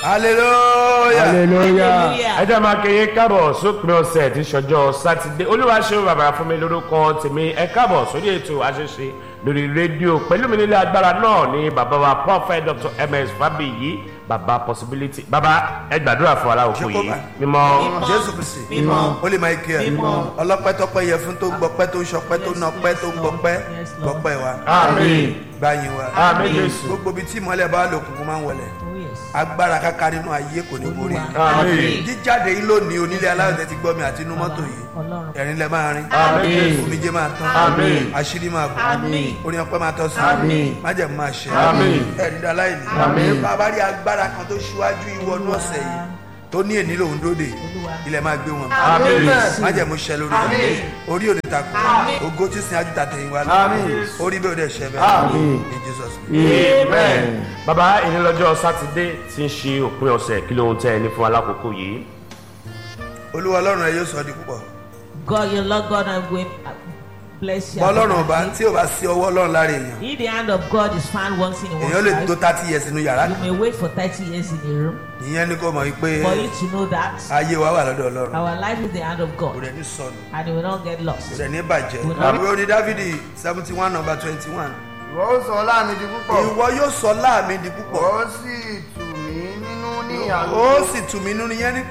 hallelujah hallelujah. ẹ jẹ́ máa kéye káàbọ̀ sópin ọ̀sẹ̀ tí sọjọ́ sátidé olúwaṣẹ́ bàbá fún mi lórúkọ tèmi ẹ káàbọ̀ sórí ètò àṣẹṣe lórí rédíò pẹ̀lú mi nílé agbára náà ní bàbá wa prophet dr ms fabiyi bàbá possibility bàbá ẹ gbàdúrà fún aláwòkọ yìí mímọ́ jésù kristi Mímọ́. ó lè máa kí ẹ Mímọ́. ọlọ́pẹ́ tọpẹ́ yẹ fún tó ń gbọpẹ́ tó ń sọpẹ́ tó ń nọpẹ́ tó ń gbọpẹ́ Yes, Lord. gbọpẹ́ wa àmín gbáyin wa àmín jésù gbogbo ibi tí ìmọ̀lẹ̀ bá lò kùnkùn máa ń wọlé Oh, yes. agbára káká nínú ayé kò ní borí àmín jíjáde yìí lónìí onílé aláwọ̀ tẹ́ ti gbọ́ mi àti inú mọ́tò yìí Ọlọ́run. ẹ̀rín lẹ máa rin àmín omijé máa tán Àmín. àṣírí máa bọ̀ Àmín. orin ọpẹ́ máa tọ́ sí Àmín. májẹ̀mú máa ṣe Àmín. ẹ̀rí dá láìní Àmín. bàbá rí agbára kan tó ṣíwájú ìwọnú ọ̀sẹ̀ yìí tó ní èní lòun dóde ilẹ̀ máa gbé wọn àmín májẹ̀mú ṣẹ lórí wọn orí òde takò ògo tí sin ajú tàtẹ̀yìn wa Àmín. orí bẹ́ẹ̀ òde ṣẹ Àmín. bẹ́ẹ̀ in Jesus name. amen. bàbá ìnílọ́jọ́ sátidé tí ń ṣe òpin ọ̀sẹ̀ kí ló ń tẹ́ ẹ ní fún alákòókò yìí. olúwa ọlọ́run ẹ yóò sọ ọ́ di púpọ̀ God, your Lord God, I'm going to bless you. bọ́ ọlọ́run ọba tí ò bá sí ọwọ́ ọlọ́run lára èèyàn If the hand of God is found once in èèyàn one's lè tó life, thirty years nínú yàrá you may wait for 30 years in a room. ìyẹn ní kò mọ̀ wípé For you to know that ayé wa wà lọ́dọ̀ ọlọ́run our life is the hand of kò God rẹ̀ ní sọnù and it will not get kò lost. rẹ̀ ní bàjẹ́ Àmín. ìwé orin dávidi seventy one number twenty one ìwọ ó sọ láàmì di púpọ̀ ìwọ yóò sọ láàmì di púpọ̀ ó sì tù mí nínú ní ó àlùkò sì tù mí nínú yẹn ní